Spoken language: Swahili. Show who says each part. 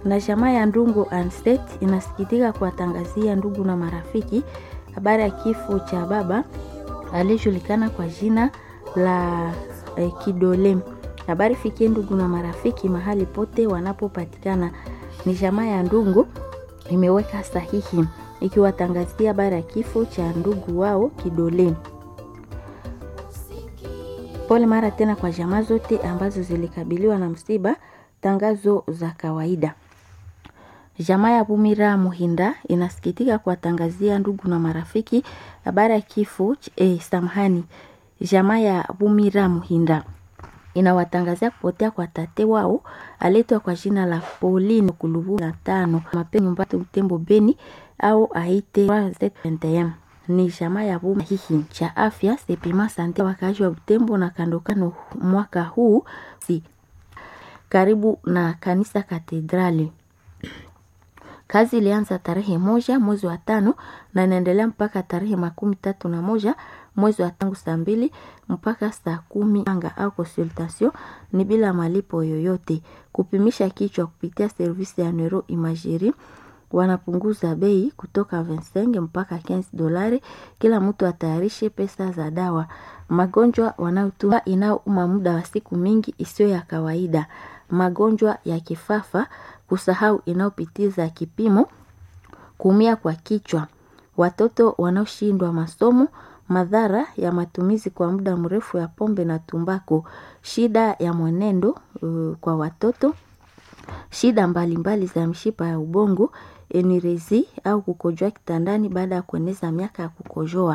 Speaker 1: Na jamaa ya Ndungu Anstet inasikitika kuwatangazia ndugu na marafiki habari ya kifo cha baba aliyejulikana kwa jina la eh, Kidole. Habari fikie ndugu na marafiki mahali pote wanapopatikana. Ni jamaa ya Ndungu imeweka sahihi ikiwatangazia habari ya kifo cha ndugu wao Kidole. Pole mara tena kwa jamaa zote ambazo zilikabiliwa na msiba. Tangazo za kawaida. Jamaa ya Bumira Muhinda inasikitika kuwatangazia ndugu na marafiki habari ya kifo eh, samahani. Jamaa ya Bumira Muhinda inawatangazia kupotea kwa tate wao aletwa kwa jina la Pauline Kulubu na tano mapenzi nyumbani Utembo Beni au aite 21 ni jamaa ya Buma hihi cha afya Sepima Sante wakaaji wa Butembo na kandokano mwaka huu si karibu na kanisa katedrali. Kazi ilianza tarehe moja mwezi wa tano na inaendelea mpaka tarehe makumi tatu na moja mwezi wa tangu saa mbili mpaka saa kumi anga au consultation ni bila malipo yoyote. Kupimisha kichwa kupitia servisi ya neuro imagerie wanapunguza bei kutoka 25 mpaka 15 dolari. Kila mtu atayarishe pesa za dawa. Magonjwa wanayotua inayouma muda wa siku mingi isiyo ya kawaida. Magonjwa ya kifafa, kusahau inayopitiza kipimo, kuumia kwa kichwa. Watoto wanaoshindwa masomo, madhara ya matumizi kwa muda mrefu ya pombe na tumbako, shida ya mwenendo uh, kwa watoto, shida mbalimbali za mshipa ya ubongo, enirezi au kukojoa kitandani baada ya kueneza miaka ya kukojoa.